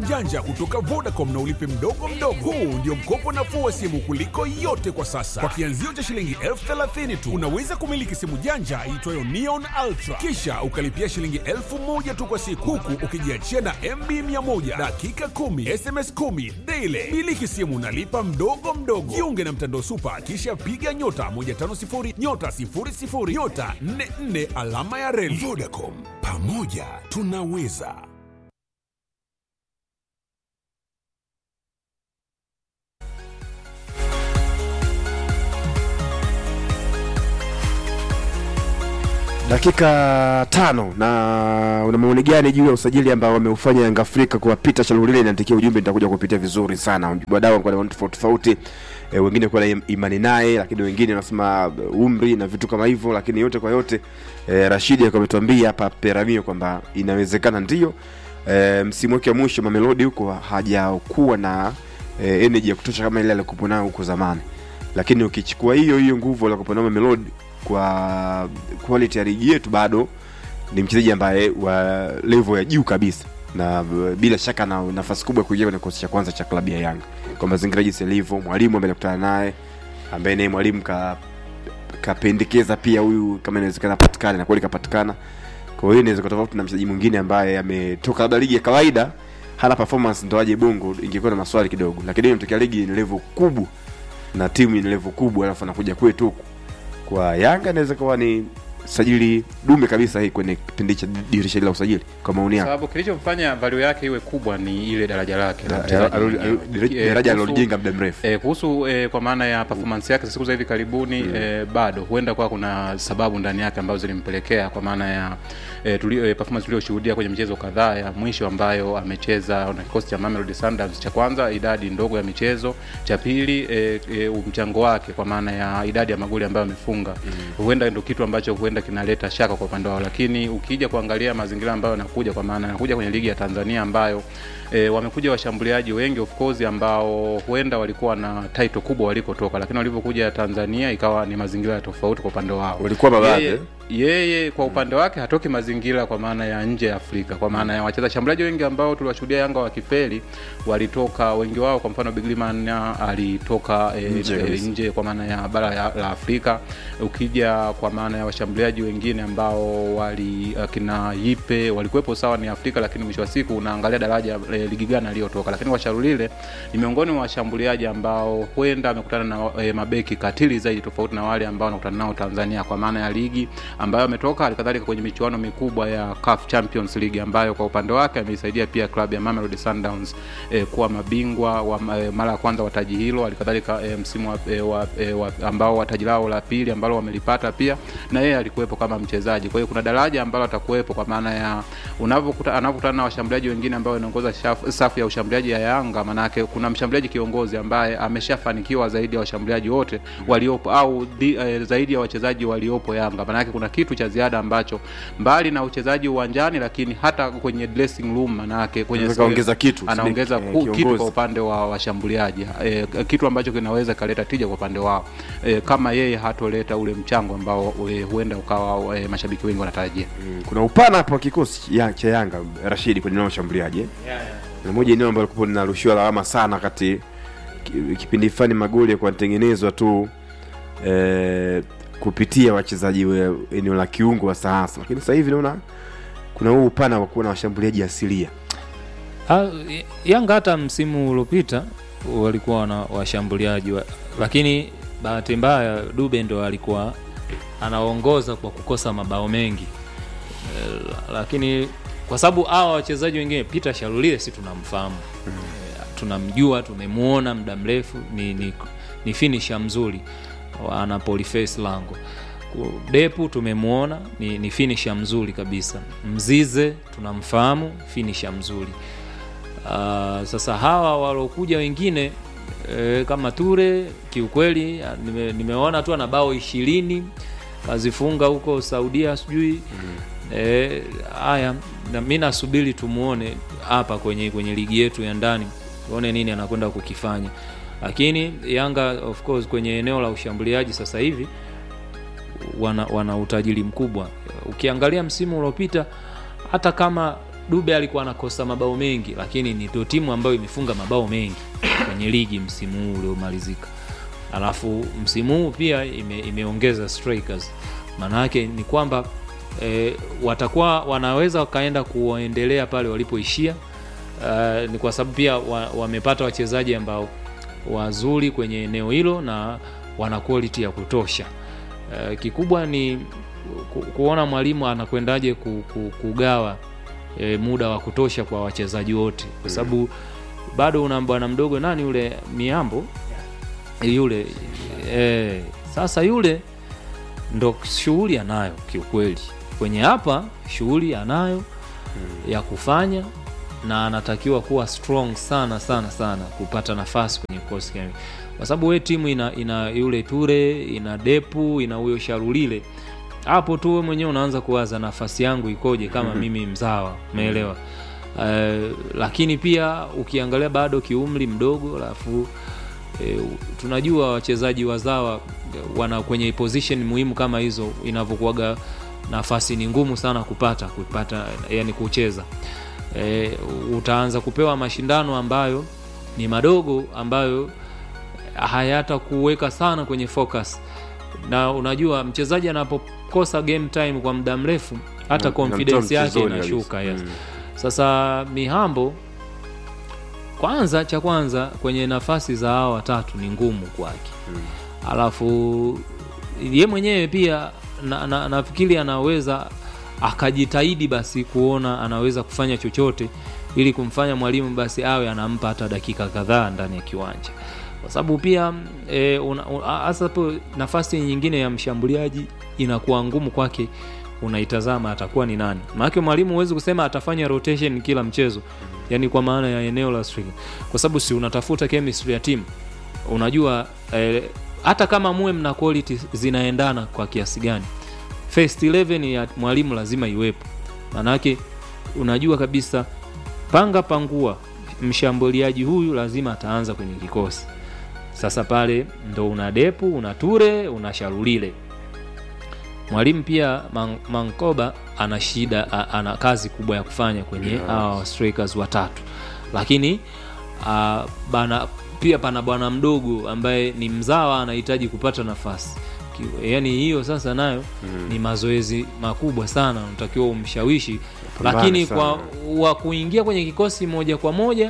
janja kutoka Vodacom na ulipe mdogo mdogo. Huu ndio mkopo nafuu wa simu kuliko yote kwa sasa. Kwa kianzio cha shilingi elfu thelathini tu unaweza kumiliki simu janja iitwayo Neon Ultra, kisha ukalipia shilingi elfu moja tu kwa siku, huku ukijiachia na MB 100 dakika 10 SMS 10 daily. Miliki simu nalipa mdogo mdogo. Jiunge na mtandao Super, kisha piga nyota 150 nyota 00 nyota 44 alama ya reli. Vodacom, pamoja tunaweza. dakika tano na una maoni gani juu ya usajili ambao wameufanya Yanga Afrika kuwapita Shalulile? Niandikia ujumbe, nitakuja kupitia vizuri sana. Wadau wanakuwa na maoni tofauti tofauti, e, wengine kuwa na imani naye, lakini wengine wanasema umri na vitu kama hivyo, lakini yote kwa yote e, Rashidi alikuwa ametuambia hapa Peramio kwamba inawezekana ndio e, msimu wake wa mwisho Mamelodi huko hajakuwa na e, energy ya kutosha kama ile alikuwa nayo huko zamani, lakini ukichukua hiyo hiyo nguvu alikuwa nayo Mamelodi kwa quality ya ligi yetu bado ni mchezaji ambaye wa level ya juu kabisa na bila shaka na nafasi kubwa ya kuingia kwenye kikosi cha kwanza cha klabu ya Yanga kwa mazingira jinsi yalivyo. Mwalimu ambaye nakutana naye ambaye naye mwalimu ka kapendekeza pia huyu kama inawezekana patikane, na kweli kapatikana. Kwa hiyo inaweza tofauti na mchezaji mwingine ambaye ametoka labda ligi ya kawaida hana performance ndo aje Bongo, ingekuwa na maswali kidogo, lakini imetokea ligi ni level kubwa na timu ni level kubwa, alafu anakuja kwetu huku kwa Yanga inaweza kuwa ni sajili dume kabisa hii kwenye kipindi cha dirisha la usajili, kwa maoni yako? sababu kilichomfanya value yake iwe kubwa ni ile daraja lake la Da- mchezaji alo- mwenyewe. alo- Eh, daraja kuhusu- alilojenga muda mrefu. Eh, kuhusu eh, kwa maana ya performance yake siku za hivi karibuni eh, bado huenda kwa kuna sababu ndani yake ambazo zilimpelekea kwa maana ya eh, tuli, eh, performance tuliyoshuhudia kwenye michezo kadhaa ya mwisho ambayo amecheza na kikosi cha Mamelodi Sundowns. Cha kwanza idadi ndogo ya michezo, cha pili eh, eh, mchango wake kwa maana ya idadi ya magoli ambayo amefunga huenda ndio kitu ambacho huenda kinaleta shaka kwa upande wao, lakini ukija kuangalia mazingira ambayo yanakuja, kwa maana yanakuja kwenye ligi ya Tanzania ambayo e, wamekuja washambuliaji wengi of course ambao huenda walikuwa na title kubwa walikotoka, lakini walivyokuja Tanzania ikawa ni mazingira ya tofauti kwa upande wao. Walikuwa mababe, Yeye- eh? yeye kwa upande wake hatoki mazingira kwa maana ya nje ya Afrika, kwa maana ya wacheza shambuliaji wengi ambao tuliwashuhudia Yanga wakifeli walitoka wengi wao, kwa mfano Bigliman alitoka e, Nje e, kabisa. nje kwa maana ya bara ya, la Afrika. Ukija kwa maana ya washambuliaji wengine ambao wali akina Yipe walikuwepo sawa ni Afrika, lakini mwisho wa siku unaangalia daraja e, ligi gani aliyotoka. Lakini kwa Sharulile ni miongoni mwa washambuliaji ambao huenda amekutana na e, mabeki katili zaidi tofauti na wale ambao anakutana nao Tanzania kwa maana ya ligi ambayo ametoka, halikadhalika kwenye michuano mikubwa ya CAF Champions League ambayo kwa upande wake ameisaidia pia klabu ya Mamelodi Sundowns e, kuwa mabingwa wa e, mara ya kwanza wa taji hilo, halikadhalika e, msimu wa, e, wa, e, wa, ambao wa taji lao la pili ambalo wamelipata pia na yeye alikuwepo kama mchezaji. Kwa hiyo kuna daraja ambalo atakuwepo kwa maana ya unavyokuta anapokutana na washambuliaji wengine ambao wanaongoza shaf- safu ya ushambuliaji ya Yanga, maanake kuna mshambuliaji kiongozi ambaye ameshafanikiwa zaidi ya washambuliaji wote waliopo au di, eh, zaidi ya wachezaji waliopo Yanga. Maanake kuna kitu cha ziada ambacho mbali na uchezaji uwanjani, lakini hata kwenye dressing room, maanake kwenye Anaweza kaongeza kitu, anaongeza eh, ku, kitu kiongozi. kwa upande wa washambuliaji e, kitu ambacho kinaweza kaleta tija kwa upande wao e, kama yeye hatoleta ule mchango ambao e, huenda ukawa e, mashabiki wengi wanatarajia. Mm, kuna upana hapo wa kikosi ya, cha Yanga Rashidi kwenye eneo la ushambuliaji eh? na moja eneo ambalo kupo linarushiwa lawama sana kati ki- kipindi fulani magoli ya kutengenezwa tu eh, kupitia wachezaji wa eneo la kiungo wa sahasa, lakini sasa hivi naona kuna huu upana wa kuwa na washambuliaji asilia. Ah, Yanga hata msimu uliopita walikuwa na washambuliaji wa, lakini bahati mbaya Dube ndo alikuwa anaongoza kwa kukosa mabao mengi e, lakini kwa sababu hawa wachezaji wengine Peter Shalulile si tunamfahamu mm. e, tunamjua tumemuona muda mrefu ni, ni, ni finisher mzuri ana poliface lango Ku- Depu tumemwona ni, ni finisher mzuri kabisa. Mzize tunamfahamu finisher mzuri. Uh, sasa hawa walokuja wengine e, kama Ture kiukweli ah, nime, nimeona tu ana bao ishirini kazifunga huko Saudia sijui Eh, haya na mi nasubiri tumuone hapa kwenye kwenye ligi yetu ya ndani tuone nini anakwenda kukifanya lakini Yanga of course kwenye eneo la ushambuliaji sasa hivi wana, wana utajiri mkubwa ukiangalia msimu uliopita hata kama Dube alikuwa anakosa mabao mengi, lakini ni ndio timu ambayo imefunga mabao mengi kwenye ligi msimu huu uliomalizika. Alafu msimu huu pia ime, imeongeza strikers, maana yake ni kwamba e, watakuwa wanaweza wakaenda kuendelea pale walipoishia. Uh, ni kwa sababu pia wa- wamepata wachezaji ambao wazuri kwenye eneo hilo na wana quality ya kutosha. Uh, kikubwa ni ku, kuona mwalimu anakwendaje ku, ku, kugawa e, muda wa kutosha kwa wachezaji wote, kwa sababu bado una bwana mdogo nani yule Miambo yule e, sasa yule ndo shughuli anayo kiukweli kwenye hapa shughuli anayo ya kufanya na anatakiwa kuwa strong sana sana sana kupata nafasi kwenye kikosi kile. kwa sababu we timu ina, ina yule Ture ina Depu ina huyo Sharulile hapo tu we mwenyewe unaanza kuwaza nafasi yangu ikoje kama mimi mzawa umeelewa uh, lakini pia ukiangalia bado kiumri mdogo alafu e, tunajua wachezaji wazawa wana kwenye position muhimu kama hizo inavyokuwaga nafasi ni ngumu sana kupata kupata yani kucheza e, utaanza kupewa mashindano ambayo ni madogo ambayo hayata kuweka sana kwenye focus na unajua mchezaji anapokosa game time kwa muda mrefu hata Mm, confidence inamtoa yake mchezoni inashuka kabisa. yes. Mm. Sasa Mihambo kwanza, cha kwanza kwenye nafasi za hawa watatu ni ngumu kwake Mm. alafu ye mwenyewe pia na, na, nafikiri anaweza akajitahidi basi kuona anaweza kufanya chochote ili kumfanya mwalimu basi awe anampa hata dakika kadhaa ndani ya kiwanja kwa sababu pia e, hasa hapo nafasi nyingine ya mshambuliaji inakuwa ngumu kwake unaitazama atakuwa ni nani maanake mwalimu huwezi kusema atafanya rotation kila mchezo yani kwa maana ya eneo la striker kwa sababu si unatafuta chemistry ya timu unajua eh, hata kama muwe mna quality zinaendana kwa kiasi gani first 11 ya mwalimu lazima iwepo maanake unajua kabisa panga pangua mshambuliaji huyu lazima ataanza kwenye kikosi sasa pale ndo una depu una ture una sharulile mwalimu pia Man, mankoba ana shida a- ana kazi kubwa ya kufanya kwenye Yes. hawa strikers watatu lakini uh, bana pia pana bwana mdogo ambaye ni mzawa anahitaji kupata nafasi Ki- yaani hiyo sasa nayo mm. ni mazoezi makubwa sana unatakiwa umshawishi Pambane lakini sana. kwa wa kuingia kwenye kikosi moja kwa moja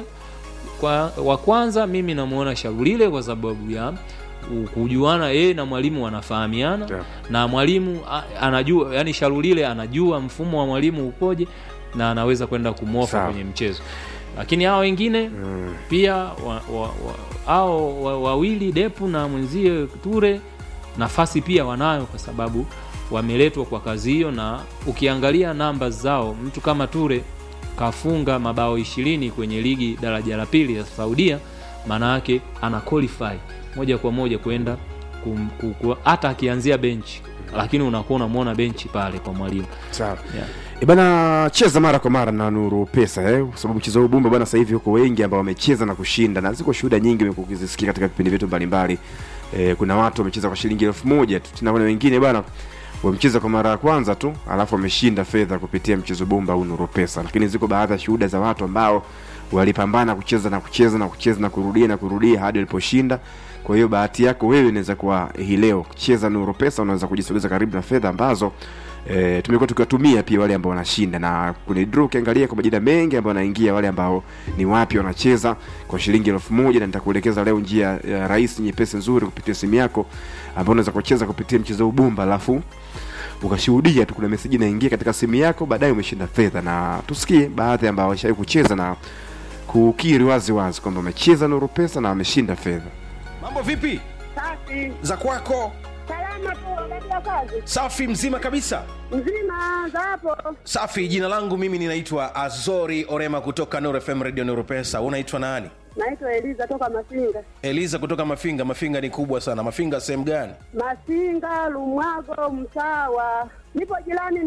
kwa wa kwanza mimi namuona Sharulile kwa sababu ya u- kujuana yeye na mwalimu wanafahamiana Yeah. na mwalimu a- anajua yani Sharulile anajua mfumo wa mwalimu ukoje na anaweza kwenda kumwofa Sawa. kwenye mchezo lakini hao wengine Mm. pia wa, wa, wa, hao wa- wawili Depu na mwenzie Ture nafasi pia wanayo kwa sababu wameletwa kwa kazi hiyo, na ukiangalia namba zao, mtu kama Ture kafunga mabao ishirini kwenye ligi daraja la pili ya Saudia, maana yake ana qualify moja kwa moja kwenda kum- ku- ku- hata akianzia benchi, lakini unakuwa unamwona benchi pale kwa mwalimu sawa yeah. E bana cheza mara kwa mara na Nuru Pesa eh, kwa sababu mchezo huu Bumba bana, sasa hivi huko wengi ambao wamecheza na kushinda, na ziko shuhuda nyingi umekuwa ukizisikia katika vipindi vyetu mbalimbali. Eh, kuna watu wamecheza kwa shilingi elfu moja tu, tena kuna wengine bana wamecheza kwa mara ya kwanza tu, alafu wameshinda fedha kupitia mchezo Bumba au Nuru Pesa. Lakini ziko baadhi ya shuhuda za watu ambao walipambana kucheza na kucheza na kucheza na kurudia na kurudia hadi waliposhinda. Kwa hiyo bahati yako wewe inaweza kuwa hii leo cheza Nuru Pesa, unaweza kujisogeza karibu na fedha ambazo e, tumekuwa tukiwatumia pia wale ambao wanashinda, na kwenye draw ukiangalia kwa majina mengi ambao wanaingia, wale ambao ni wapi wanacheza kwa shilingi elfu moja na nitakuelekeza leo njia ya rahisi nyepesi nzuri kupitia simu yako ambao unaweza kucheza kupitia mchezo huu Bumba, alafu ukashuhudia tu kuna meseji inaingia katika simu yako, baadaye umeshinda fedha. Na tusikie baadhi ambao washawahi kucheza na kukiri wazi wazi kwamba wamecheza Nuru Pesa na wameshinda fedha. Mambo vipi Safi. za kwako? Salama tu unaendelea kazi? Safi, mzima kabisa. Mzima za hapo? Safi. Jina langu mimi ninaitwa Azori Orema kutoka Nuru FM Radio Nuru Pesa. Unaitwa nani? Naitwa Eliza toka Masinga. Eliza kutoka Mafinga. Mafinga ni kubwa sana. Mafinga sehemu gani? Masinga, Lumwago, Msawa. Nipo jirani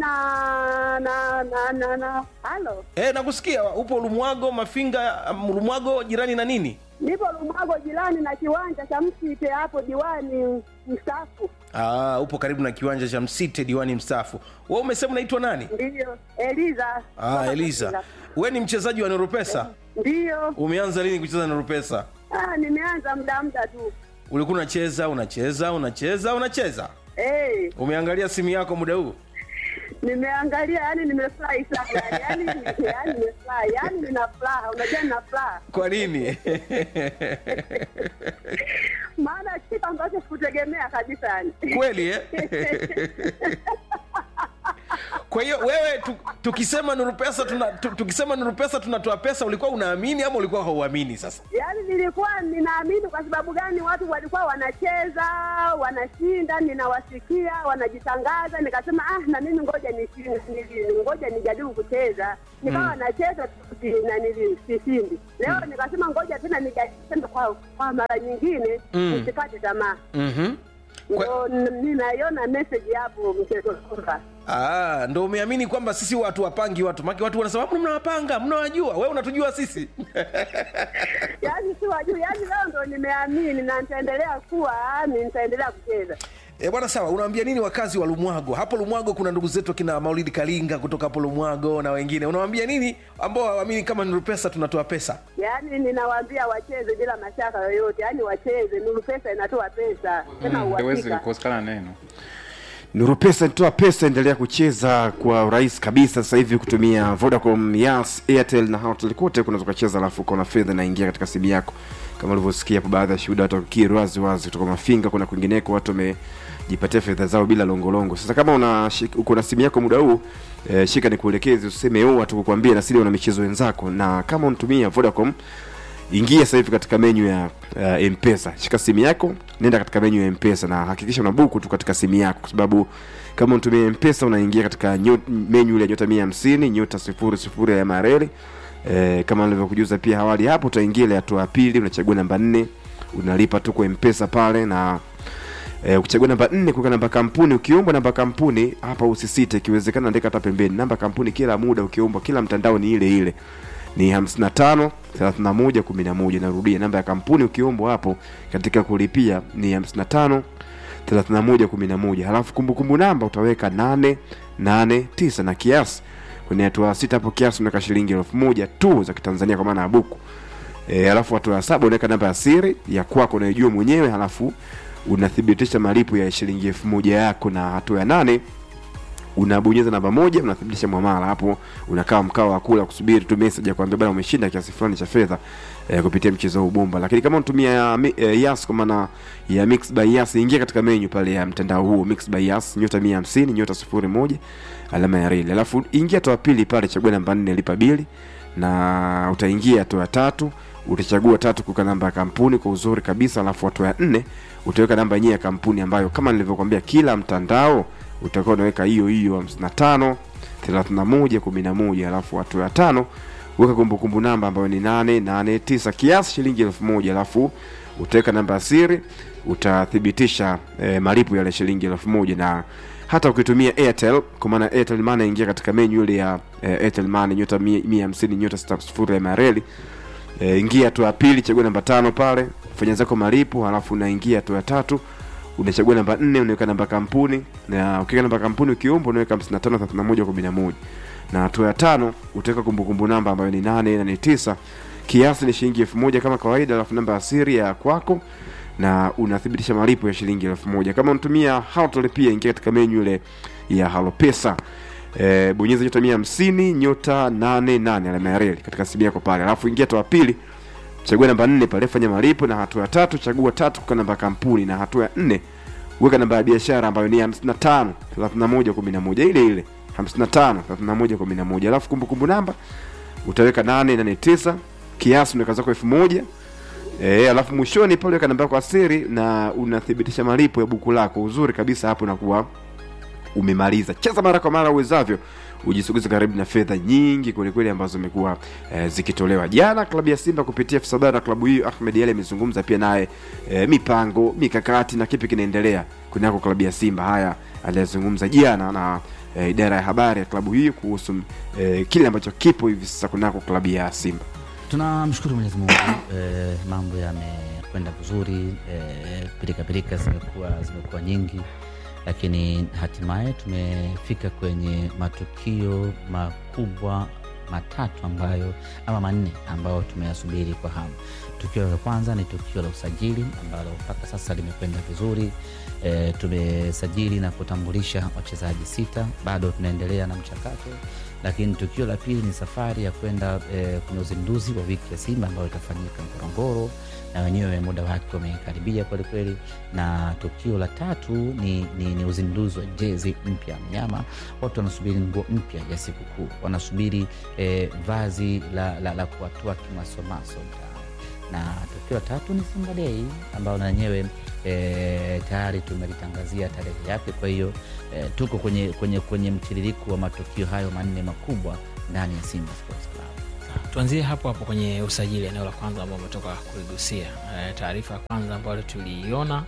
na na na na na. Halo. E, nakusikia. Upo Lumwago, Mafinga. um, Lumwago jirani na nini? Nipo Lumwago jirani na kiwanja cha Msite hapo diwani mstaafu. Aa, upo karibu na kiwanja cha Msite, diwani mstaafu. Wewe umesema unaitwa nani? Ndiyo. Eliza. Ah, toka Eliza. Masinga. we ni mchezaji wa Nurupesa? Ndiyo. Umeanza lini kucheza Nurupesa? Ah, nimeanza muda muda tu. Ulikuwa unacheza unacheza unacheza unacheza, Eh, umeangalia simu yako muda huu? nimeangalia yani nimefurahi sana yani yani yani nimefurahi yani nina furaha unajua nina furaha Kwa nini? maana kitu ambacho sikutegemea kabisa yani Kweli eh? Kwa hiyo wewe tu, tukisema Nuru Pesa tuna, tu, tukisema Nuru Pesa tunatoa pesa, ulikuwa unaamini ama ulikuwa hauamini? Sasa yaani nilikuwa ninaamini kwa sababu gani watu walikuwa wanacheza wanashinda ninawasikia wanajitangaza nikasema ah na mimi ngoja nishinde nili- ngoja nijaribu kucheza nikawa nacheza si- na nili- sishindi leo nikasema ngoja tena nijaribu tena kwa, kwa mara nyingine nisikate tamaa mm-hmm. ndo n- ninaiona message hapo mchezo kwamba Ah, ndo umeamini kwamba sisi watu wapangi watu maki watu wanasema "Mbona mnawapanga mnawajua wewe unatujua sisi yaani si wajuu yaani leo ndo nimeamini na nitaendelea kuwa ni nitaendelea kucheza E, bwana sawa, unawaambia nini wakazi wa Lumwago? Hapo Lumwago kuna ndugu zetu akina Maulidi Kalinga kutoka hapo Lumwago na wengine, unawaambia nini ambao hawaamini kama Nuru Pesa tunatoa pesa? yaani ninawaambia wacheze bila mashaka yoyote yaani wacheze nuru pesa inatoa pesa tena haiwezi uhakika kukosekana neno Nuru Pesa inatoa pesa, endelea kucheza kwa urahisi kabisa sasa hivi kutumia Vodacom, Yas, Airtel na Hoteli kote kunaweza kucheza, alafu ukaona fedha inaingia katika simu yako, kama ulivyosikia hapo, baadhi ya shuhuda watu wakikiri wazi wazi kutoka Mafinga, kuna kwingineko watu wamejipatia fedha zao bila longolongo. Sasa kama una shik- uko na simu yako muda huu eh, shika nikuelekeze, useme oh, watu kukwambia na siri wana michezo wenzako, na kama unatumia Vodacom ingia sasa hivi katika menyu ya uh, mpesa shika simu yako nenda katika menyu ya mpesa na hakikisha una buku tu katika simu yako kwa sababu kama unatumia mpesa unaingia katika nyot, menyu ile ya nyota mia hamsini nyota sifuri sifuri ya mareli e, kama nilivyokujuza pia awali hapo utaingia ile hatua ya pili unachagua namba nne unalipa tu kwa mpesa pale na E, ukichagua namba nne kuweka namba kampuni ukiombwa namba kampuni hapa usisite ikiwezekana andika hata pembeni namba kampuni kila muda ukiombwa kila mtandao ni ile ile ni 55 31 11 narudia namba ya kampuni ukiombwa hapo katika kulipia ni 55 31 11 halafu kumbukumbu namba utaweka 889 na kiasi kwenye hatua sita hapo kiasi unaweka shilingi elfu moja tu za kitanzania kwa maana ya buku e, halafu hatua ya saba unaweka namba ya siri ya kwako unayojua mwenyewe halafu unathibitisha malipo ya shilingi elfu moja yako na hatua ya nane unabonyeza namba moja unathibitisha mwamala hapo unakaa mkao wa kula kusubiri tu message ya kuambia bana umeshinda kiasi fulani cha fedha eh, kupitia mchezo huu bomba lakini kama unatumia mi- eh, yas kwa maana ya mix by yas ingia katika menu pale ya mtandao huo mix by yas nyota 150 nyota 01 alama ya reli alafu ingia hatua ya pili pale chagua namba 4 lipa bili na utaingia hatua ya tatu utachagua tatu kuweka namba ya kampuni kwa uzuri kabisa alafu hatua ya nne utaweka namba yenyewe ya kampuni ambayo kama nilivyokuambia kila mtandao utakuwa unaweka hiyo hiyo 55 31 11 alafu hatua ya tano weka kumbukumbu namba ambayo ni 889 kiasi shilingi elfu moja alafu utaweka namba ya siri utathibitisha eh, malipo yale shilingi elfu moja na hata ukitumia airtel kwa maana airtel money ingia katika menyu ile ya eh, airtel money nyota 150 nyota 60 ya mareli e, ingia hatua ya pili chagua namba tano pale fanya zako malipo halafu unaingia hatua ya tatu unachagua namba nne unaweka namba kampuni na ukiweka namba kampuni ukiomba unaweka 553111 na hatua ya tano utaweka kumbukumbu namba ambayo ni nane na ni tisa kiasi ni shilingi elfu moja kama kawaida alafu namba ya siri ya kwako na unathibitisha malipo ya shilingi elfu moja kama unatumia Halotel pia ingia katika menyu ile ya halopesa e, bonyeza nyota mia hamsini nyota nane nane alama ya reli katika simu yako pale alafu ingia hatua ya pili chagua namba nne pale fanya malipo na hatua ya tatu chagua tatu kwa namba ya kampuni na hatua ya nne weka namba ya biashara ambayo ni 55 31 11 ile ile 55 31 11 alafu kumbukumbu namba utaweka 889 kiasi unaweka zako elfu moja E, alafu mwishoni pale weka namba yako ya siri na unathibitisha malipo ya buku lako uzuri kabisa hapo nakuwa umemaliza cheza mara kwa mara uwezavyo ujisogeze karibu na fedha nyingi kwelikweli ambazo zimekuwa eh, zikitolewa jana klabu ya simba kupitia afisa habari na klabu hiyo ahmed ali amezungumza pia naye eh, mipango mikakati na kipi kinaendelea kunako klabu ya simba haya aliyazungumza jana na eh, idara ya habari ya klabu hiyo kuhusu eh, kile ambacho kipo hivi sasa kunako klabu ya simba tunamshukuru mwenyezi mungu eh, mambo yamekwenda vizuri eh, pirikapirika zimekuwa zimekuwa nyingi lakini hatimaye tumefika kwenye matukio makubwa matatu ambayo ama manne ambayo tumeyasubiri kwa hamu. Tukio la kwanza ni tukio la usajili ambalo mpaka sasa limekwenda vizuri. E, tumesajili na kutambulisha wachezaji sita, bado tunaendelea na mchakato. Lakini tukio la pili ni safari ya kwenda e, kwenye uzinduzi wa wiki ya Simba ambayo itafanyika Ngorongoro, na wenyewe muda wake umekaribia kwelikweli. Na tukio la tatu ni, ni, ni uzinduzi wa jezi mpya ya mnyama. Watu wanasubiri nguo mpya ya sikukuu, wanasubiri e, vazi la, la, la kuwatoa kimasomaso mtaani na tukio la tatu ni Simba Day ambayo na yenyewe e, tayari tumelitangazia tarehe yake. Kwa hiyo e, tuko kwenye, kwenye, kwenye mtiririko wa matukio hayo manne makubwa ndani ya Simba Sports Club. tuanzie hapo hapo kwenye usajili eneo la kwanza ambao umetoka kuligusia e, taarifa ya kwanza ambayo tuliiona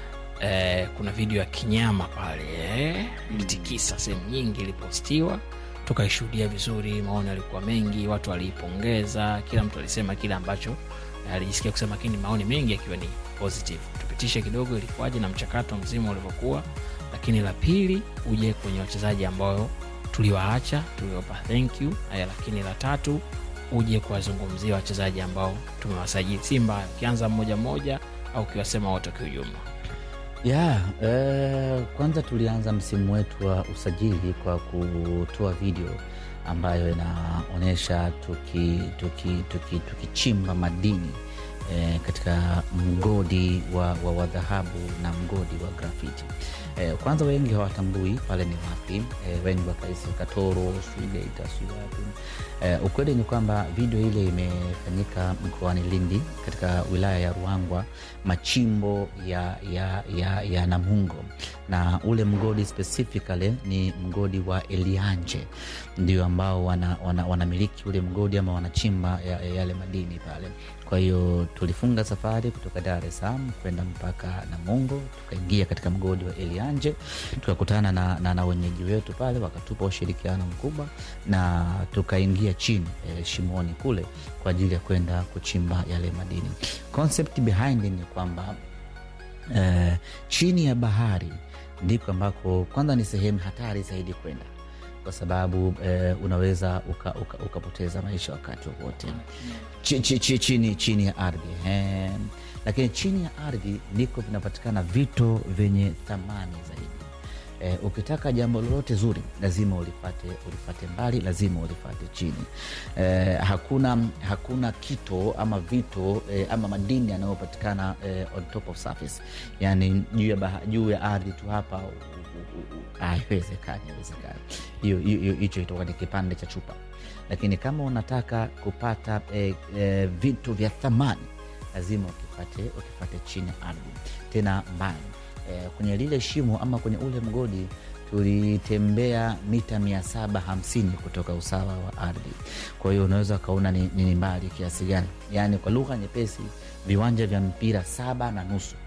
e, kuna video ya kinyama pale e, ilitikisa sehemu nyingi ilipostiwa tukaishuhudia vizuri maoni yalikuwa mengi watu waliipongeza kila mtu alisema kile ambacho alijisikia kusema lakini maoni mengi yakiwa ni positive tupitishe kidogo ilikuwaje na mchakato mzima ulivyokuwa lakini la pili uje kwenye wachezaji ambao tuliwaacha tuliwapa thank you Aya, lakini la tatu uje kuwazungumzia wachezaji ambao tumewasajili simba ukianza mmoja mmoja au ukiwasema wote kiujumla ya eh, kwanza tulianza msimu wetu wa usajili kwa kutoa video ambayo inaonyesha tukichimba tuki, tuki, tuki madini eh, katika mgodi wa, wa, wa dhahabu na mgodi wa grafiti eh, kwanza wengi hawatambui pale ni wapi eh, wengi wakahisi katoro suigeita sui wapi eh, ukweli ni kwamba video ile imefanyika mkoani lindi katika wilaya ya ruangwa machimbo ya, ya, ya, ya namungo na ule mgodi specifically ni mgodi wa elianje ndio ambao wanamiliki wana, wana, wana ule mgodi ama wanachimba ya, ya yale madini pale kwa hiyo tulifunga safari kutoka dar es salaam kwenda mpaka namungo tukaingia katika mgodi wa elianje tukakutana na, na, na wenyeji wetu pale wakatupa ushirikiano mkubwa na tukaingia chini e, shimoni kule kwa ajili ya kwenda kuchimba yale madini concept behind ni kwamba e, chini ya bahari ndiko ambako kwanza ni sehemu hatari zaidi kwenda kwa sababu eh, unaweza ukapoteza uka, uka maisha wakati wowote ch, ch, ch, chini, chini ya ardhi eh. Lakini chini ya ardhi ndiko vinapatikana vito vyenye thamani zaidi. Eh, ukitaka jambo lolote zuri lazima ulifate, ulifate mbali, lazima ulifate chini. Eh, hakuna, hakuna kito ama vito eh, ama madini yanayopatikana eh, on top of surface, yani juu ya, juu ya ardhi tu hapa haiwezekani haiwezekani hiyo hicho itoka ni kipande cha chupa lakini kama unataka kupata e, e, vitu vya thamani lazima ukipate ukipate chini ya ardhi tena mbali e, kwenye lile shimo ama kwenye ule mgodi tulitembea mita mia saba hamsini kutoka usawa wa ardhi kwa hiyo unaweza ukaona ni, ni mbali kiasi gani yaani kwa lugha nyepesi viwanja vya mpira saba na nusu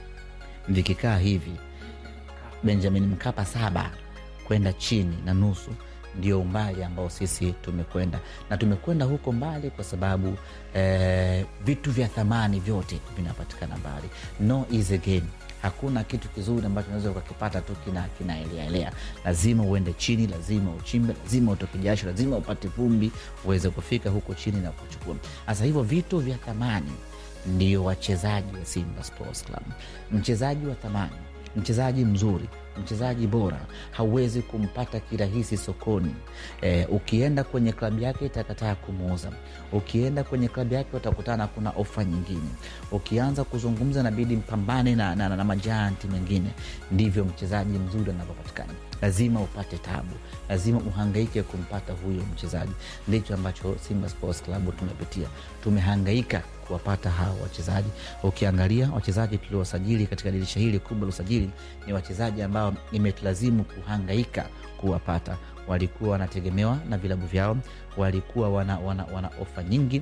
vikikaa hivi benjamin mkapa saba kwenda chini na nusu ndio umbali ambao sisi tumekwenda na tumekwenda huko mbali kwa sababu eh, vitu vya thamani vyote vinapatikana mbali no is a game hakuna kitu kizuri ambacho unaweza ukakipata tu kinaeleaelea kina lazima uende chini lazima uchimbe lazima utoke jasho lazima upate vumbi uweze kufika huko chini na kuchukua sasa hivyo vitu vya thamani ndio wachezaji wa simba sports club mchezaji wa thamani mchezaji mzuri mchezaji bora hauwezi kumpata kirahisi sokoni e, ukienda kwenye klabu yake itakataa kumuuza ukienda kwenye klabu yake utakutana kuna ofa nyingine ukianza kuzungumza nabidi mpambane na, na, na, na majanti mengine ndivyo mchezaji mzuri anavyopatikana lazima upate tabu lazima uhangaike kumpata huyo mchezaji ndicho ambacho simba sports club tumepitia tumehangaika kuwapata hawa wachezaji ukiangalia wachezaji tuliowasajili katika dirisha hili kubwa la usajili ni wachezaji ambao imetulazimu kuhangaika kuwapata walikuwa wanategemewa na vilabu vyao walikuwa wana, wana, wana ofa nyingi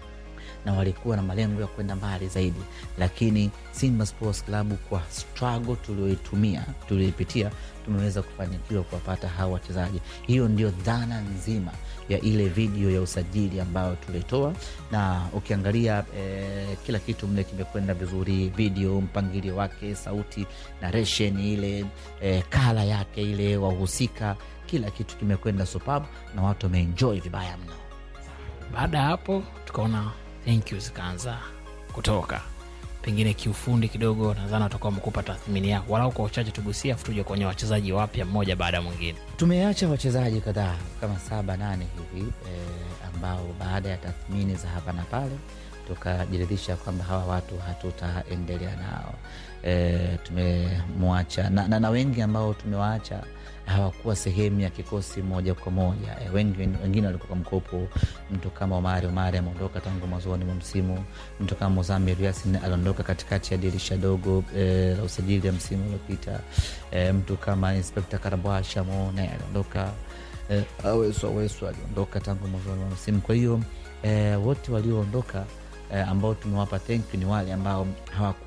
na walikuwa na malengo ya kwenda mbali zaidi lakini simba sports club kwa struggle tulioitumia tulioipitia tumeweza kufanikiwa kuwapata hawa wachezaji hiyo ndio dhana nzima ya ile video ya usajili ambayo tulitoa na ukiangalia eh, kila kitu mle kimekwenda vizuri video mpangilio wake sauti narration ile eh, kala yake ile wahusika kila kitu kimekwenda superb na watu wameenjoy vibaya mno baada ya hapo tukaona thank you zikaanza kutoka pengine kiufundi kidogo nadhani watakuwa wamekupa tathmini yako walau kwa uchache tugusia afu tuje kwenye wachezaji wapya mmoja baada ya mwingine tumeacha wachezaji kadhaa kama saba nane hivi eh, ambao baada ya tathmini za hapa na pale tukajiridhisha kwamba hawa watu hatutaendelea nao e, tumemwacha na, na, na wengi ambao tumewaacha hawakuwa sehemu ya kikosi moja kwa moja e, wengi, wengine walikuwa kwa mkopo mtu kama omari omari ameondoka tangu mwanzoni mwa msimu mtu kama mozamir yasin aliondoka katikati ya dirisha dogo e, la usajili ya msimu uliopita e, mtu kama inspekta karabwasha mone aliondoka e, awesu awesu aliondoka tangu mwanzoni mwa msimu kwa hiyo e, wote walioondoka eh, ambao tumewapa thank you ni wale ambao hawaku